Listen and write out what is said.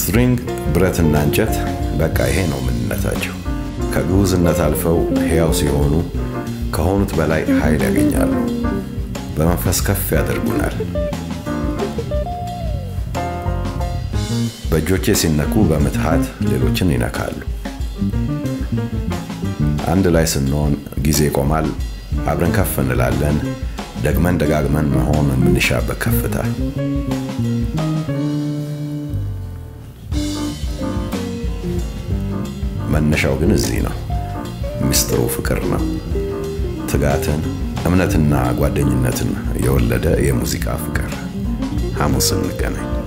ስትሪንግ ብረትና እንጨት በቃ ይሄ ነው ምንነታቸው። ከግዑዝነት አልፈው ሕያው ሲሆኑ ከሆኑት በላይ ኃይል ያገኛሉ። በመንፈስ ከፍ ያደርጉናል። በእጆቼ ሲነኩ በምትሃት ሌሎችን ይነካሉ። አንድ ላይ ስንሆን ጊዜ ይቆማል። አብረን ከፍ እንላለን። ደግመን ደጋግመን መሆን የምንሻበት ከፍታ መነሻው ግን እዚህ ነው። ምስጢሩ ፍቅር ነው። ትጋትን፣ እምነትና ጓደኝነትን የወለደ የሙዚቃ ፍቅር። ሐሙስ እንገናኝ።